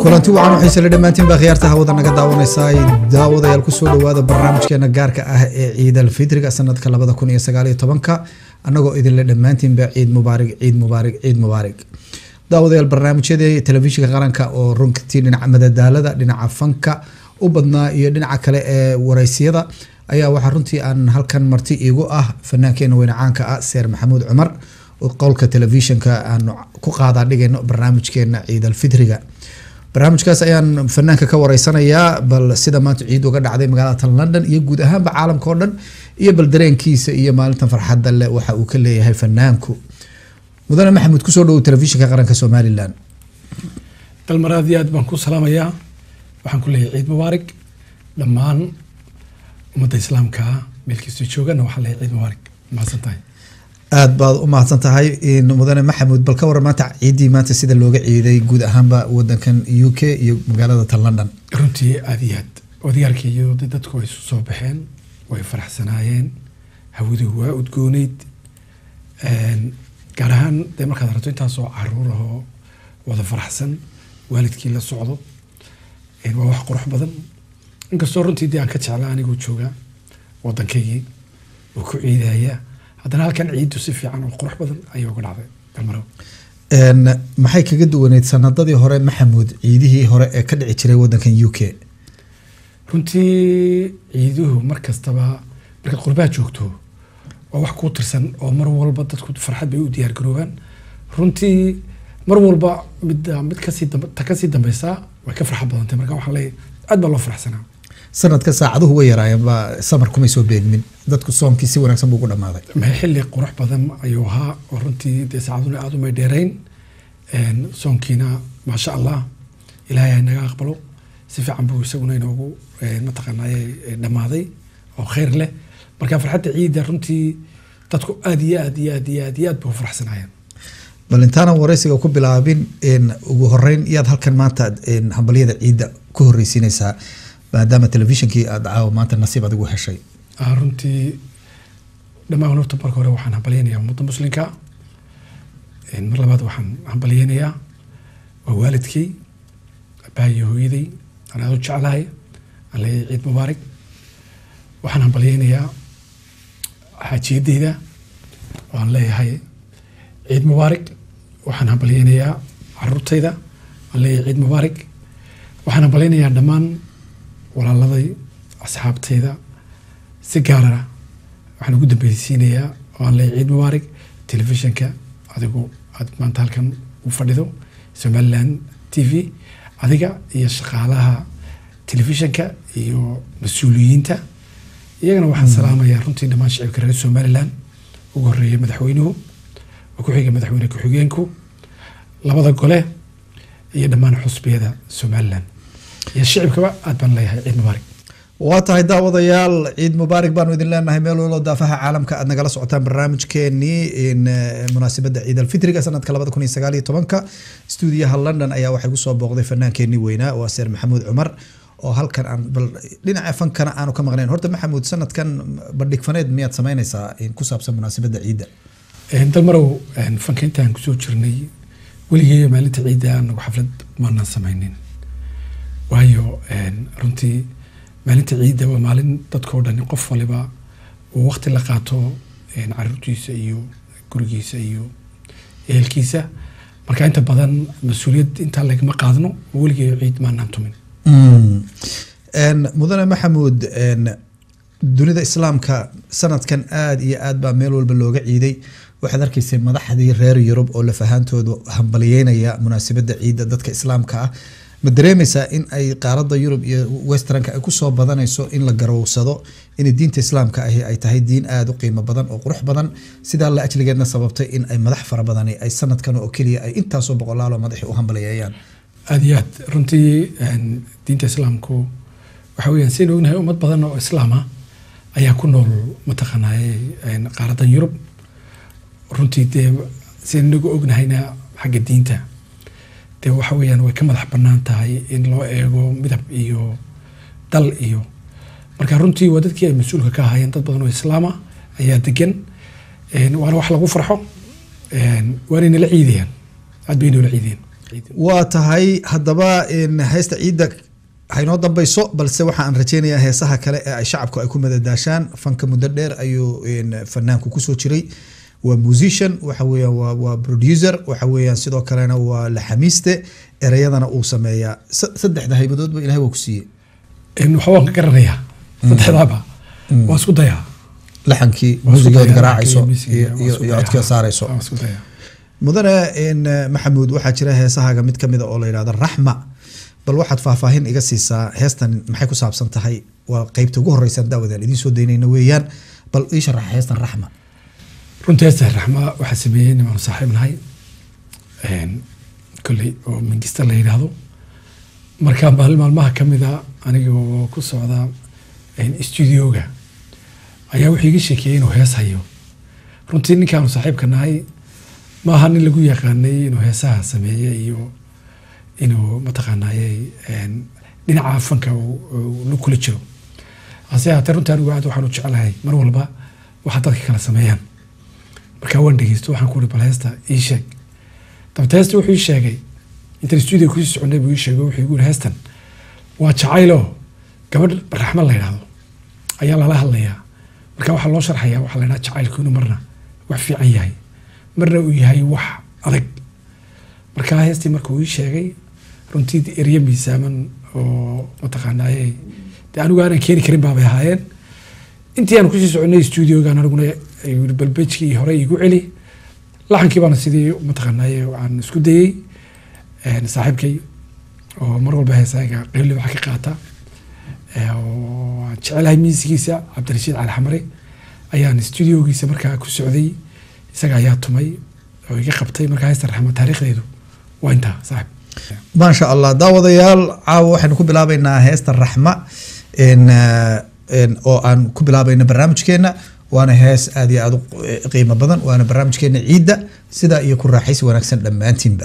kulanti wacan waxay sala dhammaantiin baa khiyaarta hawada naga daawanaysaa daawadayaal kusoo dhowaada barnaamijkeena gaarka ah ee ciid alfitriga sanadka labada kun iyo sagaaliyo tobanka annagoo idinle dhammaantiinba ciid mubaarig ciid mubaarig ciid mubaarig daawadayaal barnaamijyadii telefishinka qaranka oo runtii dhinaca madadaalada dhinaca fanka u badnaa iyo dhinaca kale ee wareysyada ayaa waxaa runtii aan halkan marti iigu ah fannaankeena weyne caanka ah seer maxamuud cumar qowlka telefishinka aanu ku qaadaa dhigayno barnaamijkeena ciid alfitriga barnaamijkaas ayaan fanaanka ka wareysanayaa bal sida maanta ciid uga dhacday magaalada london iyo guud ahaanba caalamka oo dhan iyo bal dareenkiisa iyo maalintan farxadda leh waxa uu ka leeyahay fanaanku mudane maxamuud kusoo dhowow telefishinka qaranka somalilan dalmar aad iyo aad baan ku salaamayaa waxaan ku leeyahay ciid mubaarig dhammaan ummadda islaamka meelkiisa joogana waxaan leeyahay ciid mubaarig mahadsan tahay aad baad u mahadsan tahay mudane maxamuud bal ka waran maanta ciiddii maanta sida looga ciiday guud ahaanba wadankan u k iyo magaalada tan london runtii aad iyo aad odayaalka iyo dadku way isu soo baxeen way faraxsanaayeen hawadu waa udgooneyd gaar ahaan dee markaad aragto intaasoo caruur ahoo wada faraxsan waalidkii la socdo waa wax qurux badan inkastoo runtii dee aan ka jeclaa anigoo jooga wadankaygii oo ku ciidaya haddana halkan ciiddu si fiican oo qurux badan ayay uga dhacday dalmarow maxay kaga duwaneyd sanadadii hore maxamuud ciidihii hore ee ka dhici jiray wadankan u k runtii ciiduhu mar kastaba markaad qurbaha joogto waa wax kuu tirsan oo mar walba dadku farxad bay u diyaar garoobaan runtii mar walba mid mid kasii ta kasii dambeysaa way ka farxad badantay marka waxaan leeyahay aad baa loo faraxsanaa sanadka saacaduhu way yaraayeen baa samar kumay soo beegmin dadku soomkii si wanaagsan buu ugu dhamaaday maxay xilli qurux badan ayuu ahaa oo runtii dee saacaduna aada umay dheerayn soonkiina maasha allah ilaahay ha naga aqbalo si fiican buu isaguna inoogu mataqaanay dhammaaday oo khayr leh marka farxadda ciidda runtii dadku aada iyo aad iyo aad iyo aad iyo aad bay u faraxsanaayeen bal intaanan wareysiga ku bilaabin ugu horeyn iyaad halkan maanta hambalyada ciidda ku horreysiinaysaa maadaama telefishinkii aada caawa maanta nasiib adigu heshay runtii dhammaan horta marka hore waxaan hambalyeynayaa ummadda muslimka mar labaad waxaan hambalyeynayaa waa waalidkay abaayo hooyaday aan aada u jeclahay aan leeyahay ciid mubaarig waxaan hambalyeynayaa xaajiyadeyda waan leeyahay ciid mubaarig waxaan hambalyeynayaa caruurtayda waan leeyahay ciid mubaarig waxaan hambalyeynayaa dhammaan walaaladay asxaabtayda si gaarana waxaan ugu dambeysiinayaa oo aan leeyahay ciid mubaarig telefishinka adigu aad maanta halkan u fadhido somaliland t v adiga iyo shaqaalaha telefishinka iyo mas-uuliyiinta iyagana waxaan salaamayaa runtii dhammaan shacibka reer somaliland ugu horeeya madaxweynuhu oo ku xiga madaxweyne ku-xigeenku labada gole iyo dhammaan xusbiyada somaliland iyo shicibkaba aad baan leeyahay ciid mubaarig waa tahay daawadayaal ciid mubaarig baanu idin leenahay meel walbo daafaha caalamka aad nagala socotaan barnaamijkeenii munaasabadda ciid alfitriga sanadka labada kun iyo sagaal iyo tobanka stuudiyaha london ayaa waxay kusoo booqday fanaankeenii weynaa waa seer maxamuud cumar oo halkan aan bal dhinaca fankana aanu ka maqnayn horta maxamuud sanadkan bandhig faneed miyaad samaynaysaa ku saabsan munaasabadda ciidda dalmarow fanka intaan kusoo jirnay weligey maalinta ciidda anagu xaflad maanaan samaynin waayo runtii maalinta ciidda waa maalin dadkao dhan qof waliba uu waqti la qaato caruurtiisa iyo gurigiisa iyo ehelkiisa marka inta badan mas-uuliyad intaa lagama qaadno weligey ciid maanaan tumin mudane maxamuud dunida islaamka sanadkan aada iyo aad baa meel walba looga ciiday waxaad arkaysay madaxdii reer yurub oo lafahaantooda hambalyeynaya munaasabadda ciidda dadka islaamka ah ma dareemaysaa in ay qaaradda yurub iyo westranka ay kusoo badanayso in la garowsado in diinta islaamka ahi ay tahay diin aada u qiimo badan oo qurux badan sidaa la ajligeedna sababtay in ay madax fara badani ay sanadkan oo keliya ay intaasoo boqolaalo madaxi u hambaliyeeyaan aada iyo aad runtii diinta islaamku waxa weyaan siaynu ognahay ummad badan oo islaama ayaa ku nool mataqaanaaye qaaradan yurub runtii dee siaynu inagu ognahayna xagga diinta dee waxa weyaan way ka madax banaan tahay in loo eego midab iyo dal iyo marka runtii waa dadkii ay mas-uulka ka ahaayeen dad badan oo islaama ayaa degan waana wax lagu farxo waanay nala ciidayaan aad bay noola ciidayeen ciidin waa tahay haddaba in heesta ciidda haynoo dambayso balse waxa aan rajeynayaa heesaha kale ee ay shacabku ay ku madadaashaan fanka muddo dheer ayuu in fanaanku kusoo jiray waa musician waxa weeyaan waa waa producer waxa weeyaan sidoo kalena waa laxamiiste ereyadana uu sameeyaa sa- saddexda haybadoodba ilahay waa ku siiyey in waxa waan ka garanayaa saddexdaaba waa isku dayaa laxankii Waa isku muusigood dayaa, garaacayso laxankii, musiga, iyo waa iyo isku iyo dayaa. codkii saarayso waa isku dayaa mudane in eh, maxamuud waxaa jira heesahaaga mid kamid a oo la yidhahdo raxma bal waxaad faahfaahin iga siisaa heestan maxay ku saabsan tahay waa qeybta ugu horeysaan daawadaan idiin soo daynayna weeyaan bal ii sharax heestan raxma runtii heesta raxma waxaa sameeyey nimaanu saaxiib nahay Een, kolley oo mingista la yidhaahdo markaa maalin maalmaha ka mid a aniga oo ku socda een, studioga ayaa wuxuu iga sheekeeyey inuu hees hayo runtii ninkaanu saaxiibka nahay maaha nin lagu yaqaanay inuu heesaha sameeye iyo inuu mataqaanaaye een, dhinaca fanka uu- uu la kula jiro hase haatee runtii anigu aad waxaan u jecelahay mar walba waxa dadka kala sameeyaan markaa waan dhegeysto waxaan ku uri bal heesta ii sheeg dabta heesta wuxuu ii sheegay intaan stuudio kusii soconay buu ii sheegay wuxuu igu yiri heestan waa jacaylo gabadh raxma la yidhaahdo ayaa lala hadlayaa marka waxaa loo sharxayaa waxaa la yidhaha jacaylku inuu marna wax fiican yahay marna uu yahay wax adag markaa heestii markuu ii sheegay runtii erye miisaaman oo mataqaanaaye dee anigu aanan keeni karin baabay ahaayeen intii aan kusii soconay studiogan aniguna ayuu yiri balbejkii hore igu celi laxankii baana sidii mataqaanaaye aan isku dayey een, saaxiibkay oo mar walba heesaaga qeyli waxa ka qaata ee, oo aan jecelahay miisigiisa cabdirashiid cali xamare ayaan studiogiisa markaa ku socday isaga ayaa tumay oo iga qabtay markaa heesta raxma taariikhdeedu waa intaa saaxib maasha allah daawadayaal caawa waxaynu ku bilaabeynaa heesta raxma in, eh, in, oo aan ku bilaabayna barnaamijkeena waana hees aad iyo aad u eh, qiimo badan waana barnaamijkeena ciidda sidaa iyo ku raaxaysi wanaagsan dhammaantiinba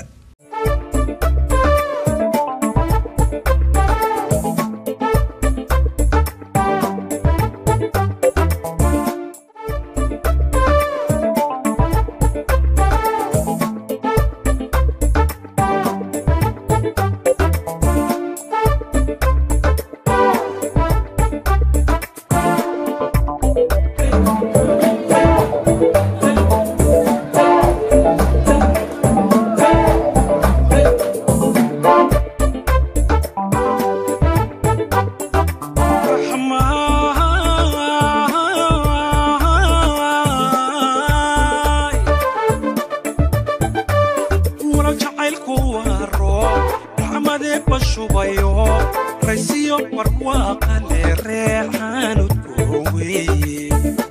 wala jacaylku waa roob raxmadee bashubayo raysiyo barwaaqale reexaanud gooweeye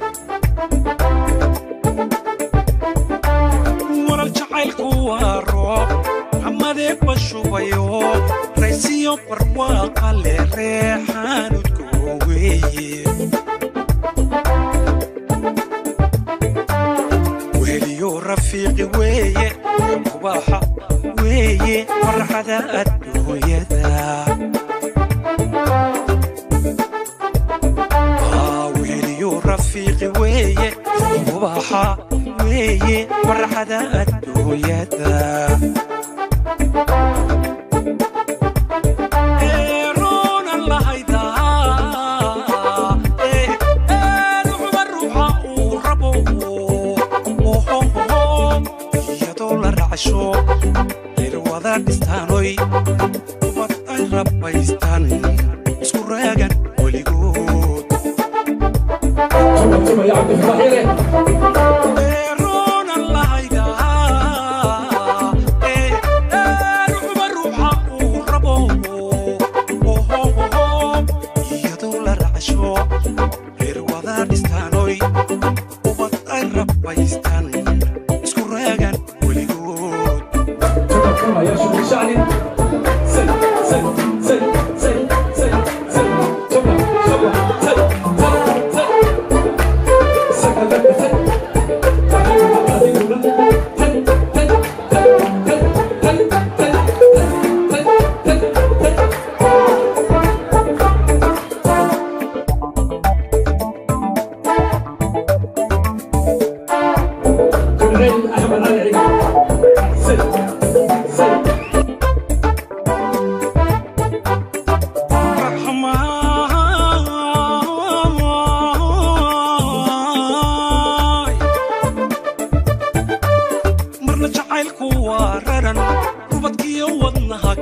walal jacaylku waa roob raxmadee bashubayo raysiyo barwaaqale reexaanud gooweeye weliyo rafiiqi weeye kubaxa weeye farxada adduunyada Aa, weliyo rafiiqi weeye kubaxa weeye farxada adduunyada Ee, roonan lahaydaa, ee, ee, ruuxba ruuxa uu rabo iyadoo la racsho irwada dhistaanoy ubad ay rabbaystaan isku raagan weligood Ee, roonan lahaydaa, ee, ee, ruuxba ruuxa uu rabo iyadoo la racsho irwada dhistaanoy ubad ay rabbaystaan isku raagan weligood Thank you.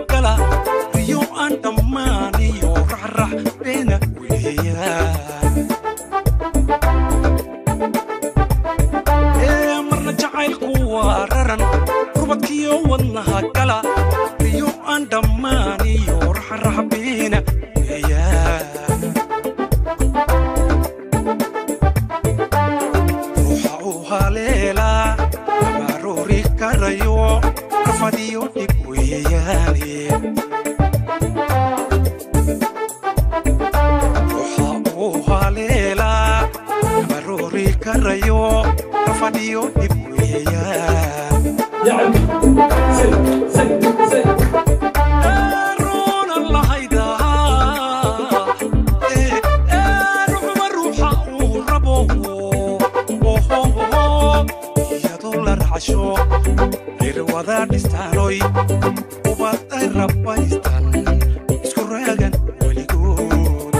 gala riyo aan dhammaaniyo raxrax beena weeyaan ee marna jacaylku waa raran rubadkiyo wadnaha gala riyo aan dhammaaniyo raxrax beena weeyaan ruuxa uu haleelaa abaroori karayo rafadiyo dhib weeyaane ruuxa uu haleelaa abaroori karayo rafadiyo dhib weeyaan Aaroona lahaydaa, ee, ee, ruuxba ruuxa uu rabo. Ohoho, iyadoo la raacsho, reer wada dhistaanoy, ubad ay rabbaystaan, isku raagan weligood.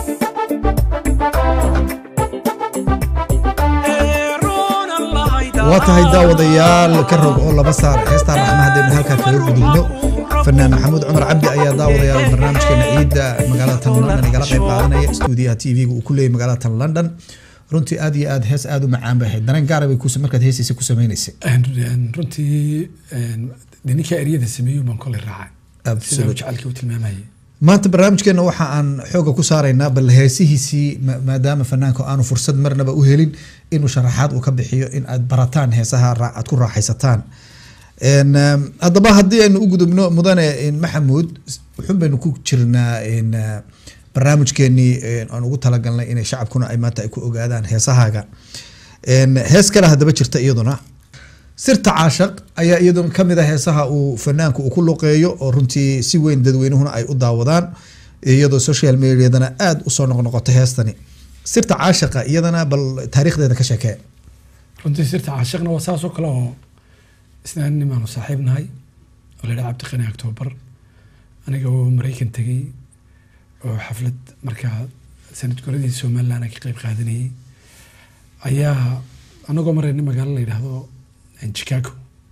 Aaroona lahaydaa, waa tahay daawadayaal ka rog oo laba saar heestaan raxma haddaynu halkaa kaga gudubno fanaan maxamuud cumar cabdi ayaa daawadayaal barnaamijkeena ciidda magaalada tan london igala qayb qaadanaya stuudiyaha t v-ga uu ku leeyahy magaalada tan london runtii aad iyo aad hees aad u macaan bay ahayd dareen gaara bay kus markaad heesaysa ku sameynaysay runtii de ninkaa eryada sameeyo baan koley raacay sida Absolute. uu jecelkii u tilmaamayay maanta barnaamijkeena waxa aan xooga ku saaraynaa bal heesihiisii ma- maadaama fanaanka aanu fursad marnaba u helin inuu sharaxaad uu ka bixiyo in aad barataan heesaha raa- aad ku raaxaysataan En, um, haddaba haddii aynu u gudubno mudane en, maxamuud wuxun baynu ku jirnaa en, uh, barnaamijkeenii en, aan ugu talagalnay inay shacabkuna ay maanta ay ku ogaadaan heesahaaga En, hees kale haddaba jirta iyaduna sirta caashaq ayaa iyaduna ka mid a heesaha uu fanaanku uu ku luqeeyo oo runtii si weyn dadweynuhuna ay u daawadaan iyadoo social mediadana aada usoo noqnoqota heestani sirta caashaqa iyadana bal taariikhdeeda ka sheekee runtii sirta caashiqna waa saas oo kale oo isna nimaanu saaxiib nahay oo la yidhaha cabdiqani octoobar aniga oo maraykan tegey oo xaflad markaa sanad goradii somaliland aan ka qayb qaadanayay ayaa anagoo marayna magaalo la yidhaahdo chicago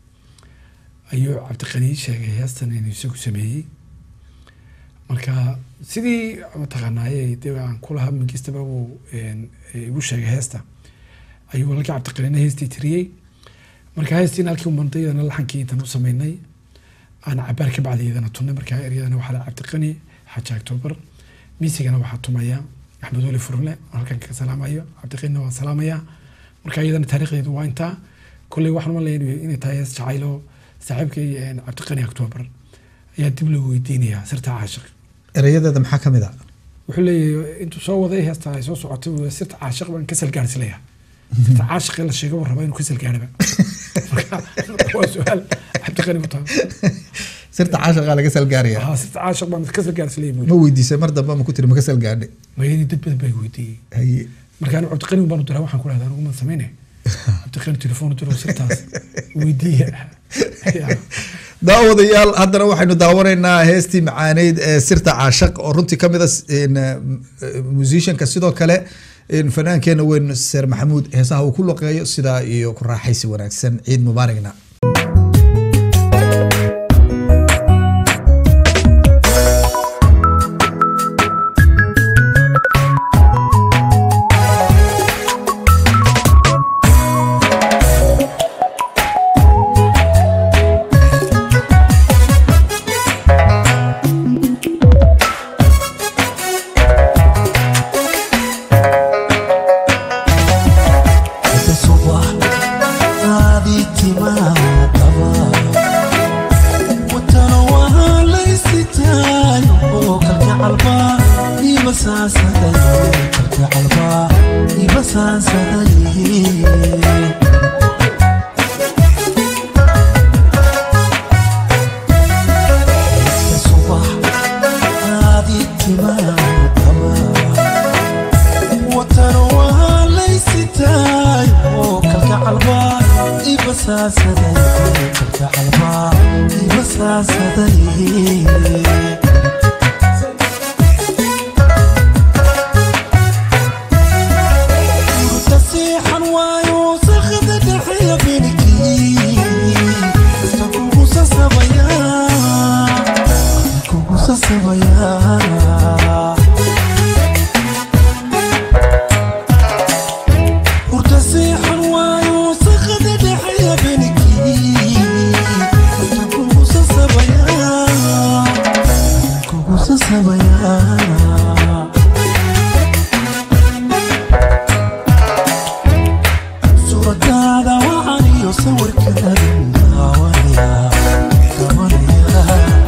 ayuu cabdiqani sheegay heestan inuu isagu sameeyey marka sidii mataqaanaaye dee aan kulahaa mangistaba uu een, igu sheegay heesta ayuu walaalkii cabdiqanina heestii tiriyey marka heestiin halkii umandayadana laxankii intan u sameynay aan cabaar ka bacdi iyadana tunnay marka eryadana waxaa la cabdiqani xaaji octoobar miisigana waxaa tumaya axmed weli furle oo halkan ka salaamayo cabdiqanina waa salaamaya marka iyadana taariikhdeedu waa intaa kolley waxaan malaya inay tahay hees jacaylo saaxiibkay een, cabdiqani octoobar ayaa dib loo weydiinayaa sirta caashiq erayadeeda maxaa ka mid a wuxuu leeyahay intuu soo waday heesta ay soo socotay wuu sirta caashiq baan kasal gaarsilayaa sirta caashiq ee la sheegay buu rabaa inuu kasal gaaraba marka waa su-aal cabdiqani ku tahay sirta caashaqa laga salgaaraya haa sirta caashiq baan kasal gaarsilaya buu ma weydiisay mar dambe ma ku tiri ma ka salgaadhay mayadii dad badan baa weydiiyey haye marka anigu cabdiqani baanu diraa waxaan ku dhahdaa anigu maan sameyne cabdiqani telefoon u diro sirtaas weydiiya Ya. daawadayaal haddana waxaynu daawanaynaa heestii macaaneyd ee sirta caashaq oo runtii ka mid a en, eh, musicianka sidoo kale en, fanaankeenna weyn seer maxamuud heesaha uu ku luqeeyo sidaa iyo ku raaxaysi wanaagsan ciid mubaaragna Ese subax aadii timaha sasabayaa hurda seexan waayo sakada dhexeeya benikii hurda kugu sasabayaa kugu sasabayaa suuradaada wacan iyo sawirkaadan daawanaya daawanaya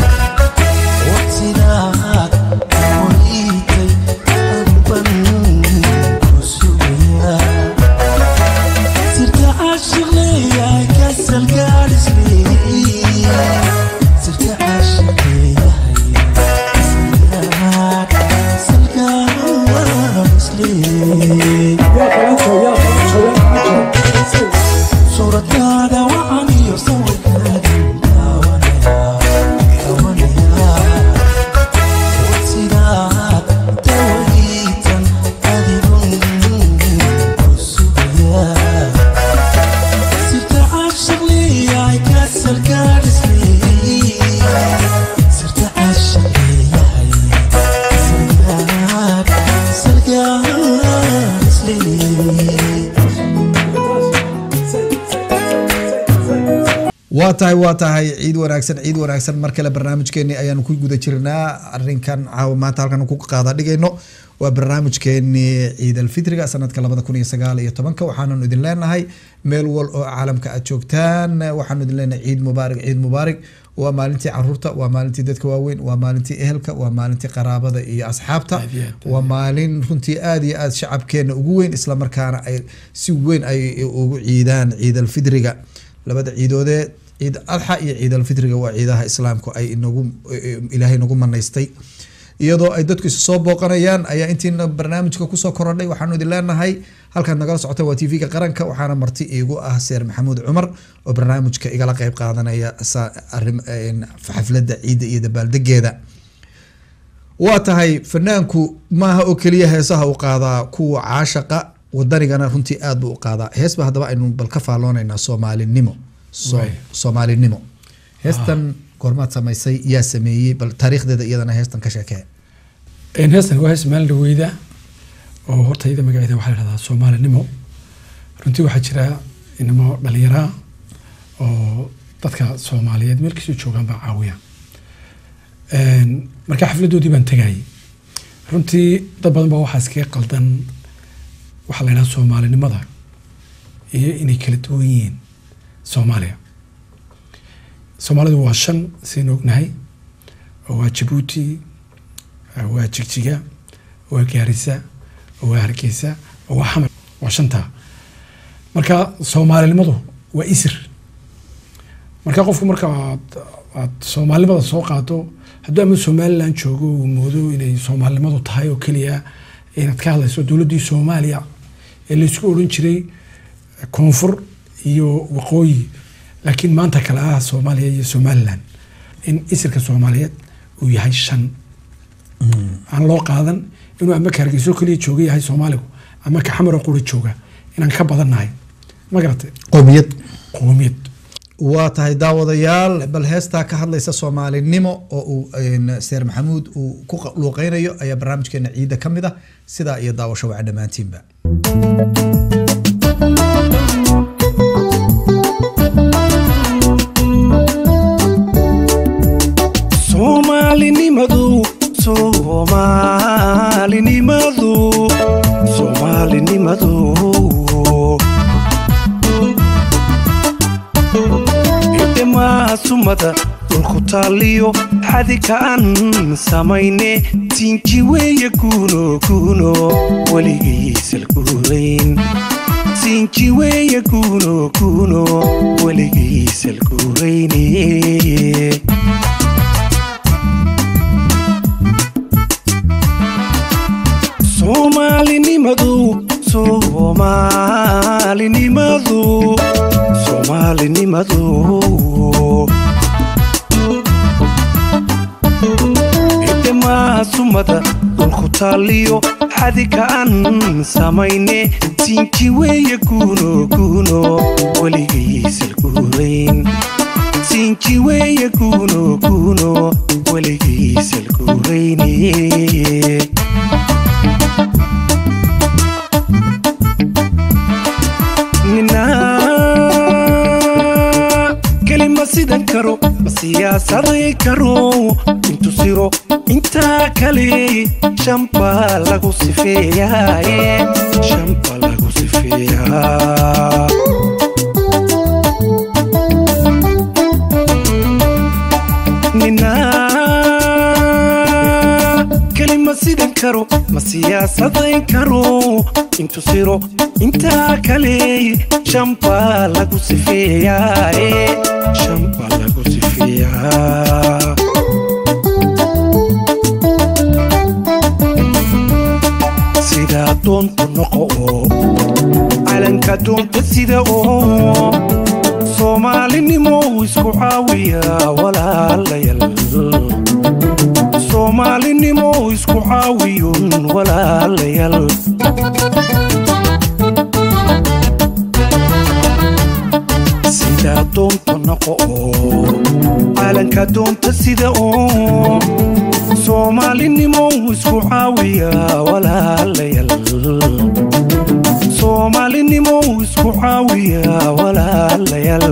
waqtidaad waliitay anban ku sugaya sirta caashiq leeyahay kasal gaadhis leeyahay sirta caashiq leeyahay kasal gaadhis leeyahay suuradaada wacan iyo sawirkaadan daawanaya daawanaya waqtidaad dawaliitan adigun ku sugaya sirta caashiq leeyahay kasal gaadhis leeyahay sirta caashiq leeyahay kasal gaadhis leeyahay waa tahay waa tahay ciid wanaagsan ciid wanaagsan mar kale barnaamijkeeni ayaanu ku guda jirnaa arinkan caawa maanta halkan ku qaada dhigayno waa barnaamijkeeni ciid alfitriga sanadka labada kun iyo sagaal iyo tobanka waxaananu idin leenahay meel wal oo caalamka aad joogtaan waxaanu idin leenahay ciid mubaarig ciid mubaarig waa maalintii caruurta waa maalintii dadka waaweyn waa maalintii ehelka waa maalintii qaraabada iyo asxaabta Aad iyo aad. waa maalin runtii aad iyo aad shacabkeena ugu weyn islamarkaana ay si weyn ay ugu ciidaan ciid alfidriga labada ciidoodee ciid adxa iyo ciid alfitriga waa ciidaha islaamku ay inagu ilaahay nagu manaystay iyadoo ay dadku isu soo booqanayaan ayaa intiina barnaamijka kusoo korodhay waxaanu idin leenahay halkaad nagala socota waa tv-ga qaranka waxaana marti iigu ah seer maxamuud cumar oo barnaamijka igala qeyb qaadanaya sa- arrim- een, xafladda ciidda iyo dabaaldegeeda waa tahay fanaanku maaha oo keliya heesaha u qaadaa kuwa caashaqa wadanigana runtii aad buu u qaadaa heesba haddaba aynu bal ka faalloonaynaa soomaalinimo So- Waay. soomaalinimo heestan goormaad samaysay yaa sameeyey bal taariikhdeeda iyadana heestan ka sheekee Een, heestan waa hees maalin dhaweyda oo horta iyada magaceeda waxaa la dhahdaa soomaalinimo runtii waxaa jira inamo dhalinyaraa oo dadka soomaaliyeed meel kastoo joogaan baa caawiya Een, marka xafladoodii baan tegayay runtii dad badan baa waxaa iskaga qaldan waxaa la yidhaha soomaalinimada iyo inay kala duwan yihiin soomaaliya soomaalidu waa shan sidaynu ognahay oo waa jabuuti waa jigjiga waa gaarisa waa hargeysa waa xamar waa shantaa marka soomaalinimadu waa isir marka qofku marka aad aad soomaalinimada soo qaado hadduu ama somaliland joogo uu moodo inay soomaalinimadu tahay oo keliya inaad ka hadlayso dowladdii soomaaliya ee laysku odhan jiray koonfur iyo waqooyi laakiin maanta kale ah soomaaliya iyo somaliland in isirka soomaaliyeed uu yahay shan aan loo qaadan inuu ama ka hargeyso keliya jooga yahay soomaaligu ama ka xamar oo qura jooga inaan ka badannahay ma garatay qowmiyad qoomiyad waa tahay daawadayaal bal heestaa ka hadlaysa soomaalinimo oo uu een, seer maxamuud uu ku qa- luuqeynayo ayaa barnaamijkeena ciidda ka mid ah sidaa iyo daawasho waca dhammaantiinba soomaalinimadu soomaalinimadu soomaalinimadu idhamaa sumada dhulku taaliyo xadika aan samayne siinji weeye kuuno kuuno weligiisal guurayn siinji weeye kuuno kuuno weligiisal guurayne soomaalinimadu soomaalinimadu soomaalinimadu idhamaa sumada dhulku taaliyo xadika aan samayne siinji weeye kuuno kuuno weligiisal guurayn sinji weeye kuuno kuuno weligiisal guurayne nina kelima sidan karo ma siyaasaday karo intu siro intaa kale shamba lagu sifeeyaaye shamba lagu sifeeyaa nina kelima sidan karo ma siyaasadayn karo intu siro intaa kale shamba lagu sifeeyaaye shamba lagu sifeeyaa sidaa doontu noqo oo calanka doonta sida oo soomaalinimo isku caawiya walaalayal soomaalinimo isku caawiyun walaalayal sidaa doonta noqo oo calanka doonta sida oo soomaalinimo isku caawiya walaalayal soomaalinimo isku caawiya walaalayaal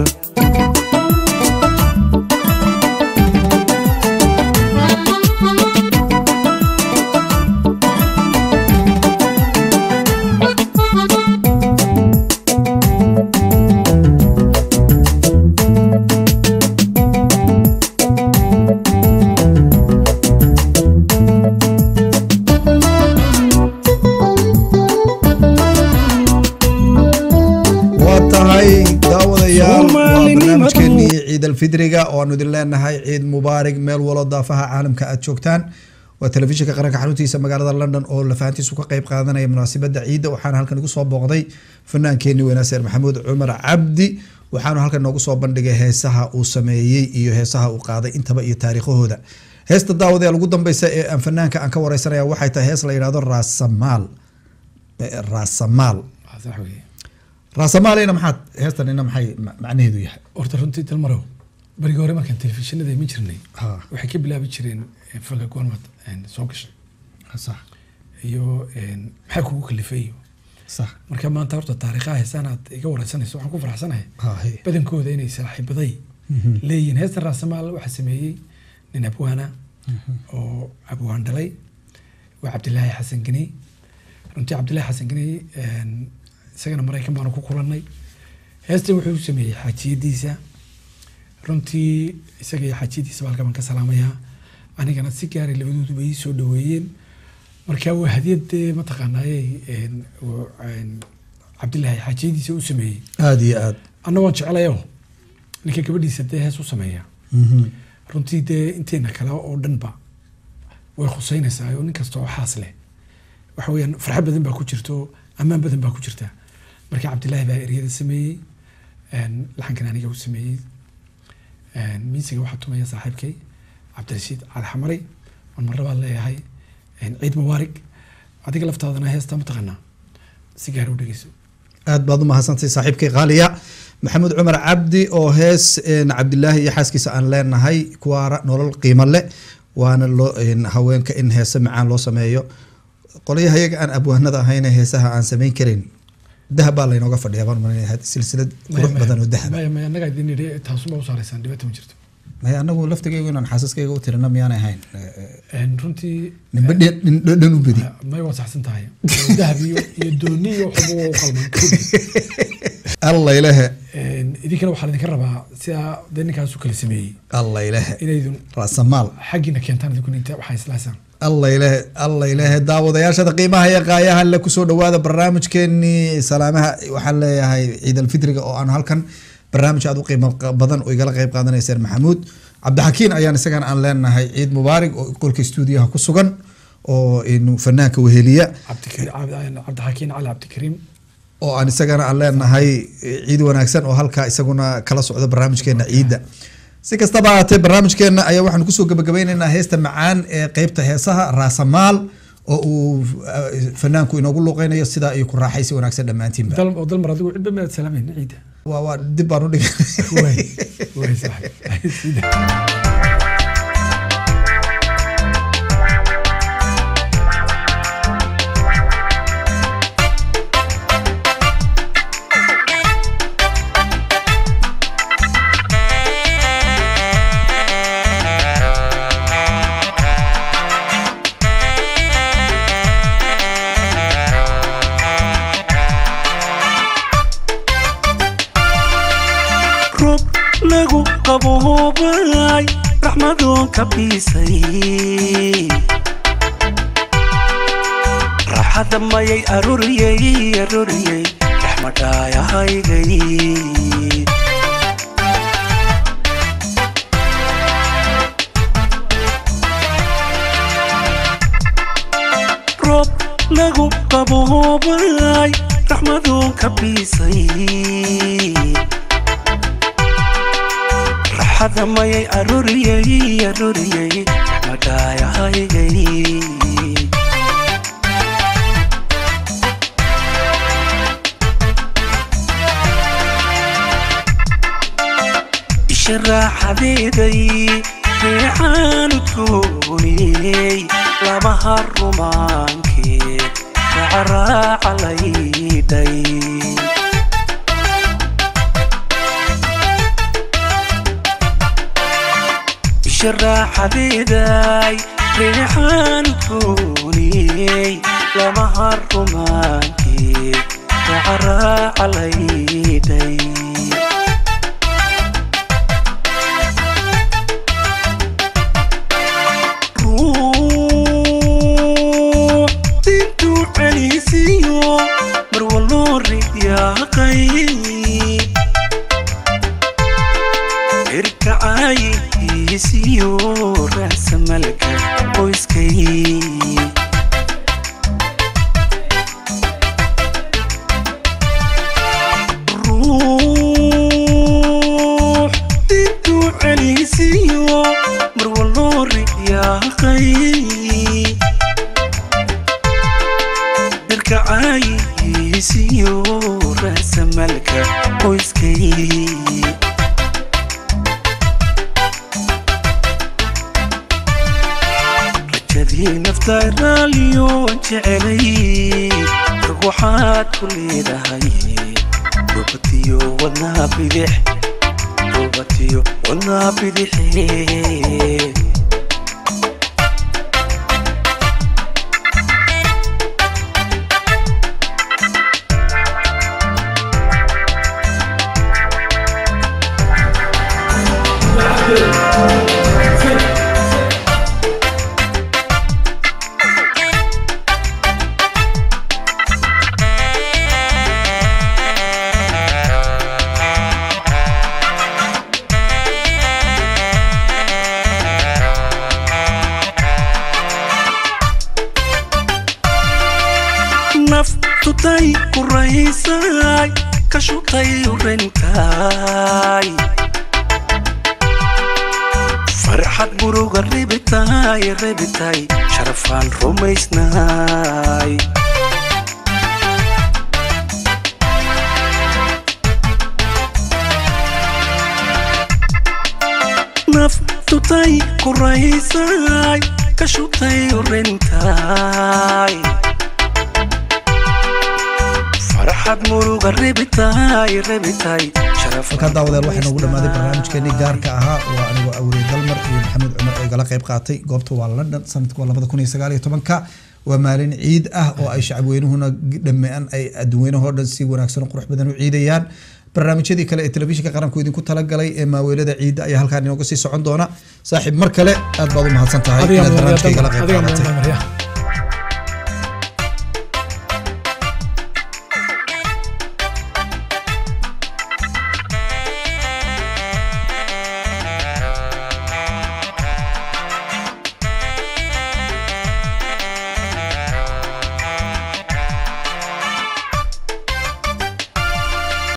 waa tahay daawadayaal waa Soomaalinimadu- barnaamijkeenii ciid alfidriga oo aanu idin leenahay ciid mubaarig meel walo daafaha caalamka aad joogtaan waa telefishinka qaranka xaruntiisa magaalada london oo lafahantiisu ka qayb qaadanaya munaasabada ciidda waxaana halkan igu soo booqday fanaankeenii weynaa seer maxamuud cumar cabdi waxaanu halkan noogu soo bandhigay heesaha uu sameeyey iyo heesaha uu qaaday intaba iyo taariikhahooda heesta daawadayaal ugu dambeysa ee aan fanaanka aan ka wareysanaya waxay tahay hees la yidhahdo raasamaal Eh, raasamaal Waa sax weeye. raasamaalina maxaad heestanina maxay ma- macnaheedu yahay horta runtii dalmarow barigii hore markaan telefishinada iman jirnay Ha. waxay ka bilaabi jireen eh, fanka goormad eh, soo gashay sax iyo eh, maxaa kugu kalifay iyo sax marka maanta horta taariikhaha heesaan aad iga wareysanayso waxaan ku faraxsanahay Ha, he. badankooda inay saaxiibaday leeyihiin heestan raasamaal waxaa sameeyey nin abwaana oo abwaan dhalay waa cabdilaahi xasan geney runtii cabdilaahi xasan geney een, isagana maraykan baanu ku kulannay heestan wuxuu u sameeyey xaajiyadiisa runtii isaga iyo xaajiyadiisa halka baan ka salaamayaa anigana si gaaray labadooduba ii soo dhaweeyeen marka waa hadiyad dee mataqaanaayey een, uu, een, cabdilaahi xaajiyadiisa u sameeyey aada iyo aad anna waan jeclayo ninka gabadhiisa dee hees u sameeya runtii dee inteena kale oo dhanba way khuseynaysaa oo nin kasta oo xaas leh waxa weeyaan farxad badan baa ku jirto ammaan badan baa ku jirta marka cabdilaahi baa eryada sameeyey een, laxankan aniga u sameeyey een, miisiga waxaa tumaya saaxiibkay cabdirashiid cali xamari waan marra baan leeyahay een, ciid mubaarig adiga laftaadana heesta mataqaanaa si gaar u dhegeyso aad baad u mahadsantay saaxiibkay qaaliya maxamuud cumar cabdi oo hees een, cabdilaahi iyo xaaskiisa aan leenahay kuwaara nolol qiimo leh waana loo een, haweenka in heese macaan loo sameeyo qolyaha iyaga aan abwaanada ahayne heesaha aan samayn karin dahab baa laynooga fadhiya baan malinaya silsilad qurux badan oo dahab maya maya annaga idin idhi taasuma u saaraysaan dhibaato ma jirto maya anagu laftigaygu inaan xaasaskayga u tirina miyaanay ahayn Een, runtii ninba dhin- nin dhan u bedi may waa saxsan tahay dahab iyo iyo dooni iyo waxba waa u qalman alla ilahe Een, idinkana waxaa idinka rabaa sidaa dee ninkaas u kala sameeyey alla ilahe inaydun raasamaal xaggiina keentaan idinkuna inta waxaa islahaysaan alla ilahe alla ilahe daawadayaashada qiimaha iyo qaayaha le kusoo dhawaada barnaamijkeenii salaamaha waxaan leeyahay ciid alfitriga oo aan halkan barnaamij aad u qiimo qa- badan oo igala qeyb qaadanayseen maxamuud cabdixakiin ayaan isagana aan leenahay ciid mubaarig oo qolka stuudiyaha ku sugan oo inu fanaanka weheliya Cabdikari- cabdi- cabdixakiin cali cabdikariim oo aan isagana aan leenahay ciid wanaagsan oo halkaa isaguna kala socda barnaamijkeena ciidda si kastaba ahaatee barnaamijkeena ayaa waxaan kusoo gabagabeyneynaa heesta macaan ee qeybta heesaha raasamaal oo uu eh, fanaanku inoogu luuqeynayo sidaa iyo ku raaxaysi wanaagsan dhammaantiinba dal oo dalmar adigu cidba maad salaamayn ciidda waa waa dib baan u dhigay way way saaxiib Sida. roob lagu qaboobay raxmadoon ka biisay raaxada mayay arooriyey arooriyey raxmadhaayahaygay roob lagu qaboobay raxmadoon ka biisay raxada mayay arooriyey arooriyey raxmadhaayahaygay isha raaxadeeday reexaanu gooniyey labaha rumaankee racaraaca laydhay sharaaxadeeday reexaan gooniyey lamaha rumaankee racaraaca laydhay ruux dintuu celisiyo marwaloo riyaaqay irkacaayihiisiyo raasamalka qoyskay ruux dintuu celisiyo marwaloo riyaaqay irkacaayihiisiyo raasamalka qoyskay rajadii nafta raaliyo waan jecelay rag waxaad ku leedahay rubatiyo wadnaa bidix rubatiyo wadnaa bidixe naftutay ku raysay ka shutay urenkaay farxad muruga rebitay rebitay sharafaan rumaysnaay naftutay ku raysay ka shutay urenkaay farxad muruga rebitay rebitay halkaa daawadeel waxaa noogu dhamaaday barnaamijkeenii gaarka ahaa waa anigoo awrey dalmar iyo maxamed cumar oo igala qayb qaatay goobta waa london sanadka waa labada kun iyo sagaal iyo tobanka waa maalin ciid ah oo ay shacabweynuhuna dhamean ay adduunweynahoo dhan si wanaagsan oo qurux badan u ciidayaan barnaamijyadii kale ee telefishinka qaranku idinku talagalay ee maaweelada ciidda ayaa halkaa inooga sii socon doona saaxiib mar kale aad baad u mahadsan tahay adiga inaad barnaamijka igala qayb adiga qaadatay mudan marya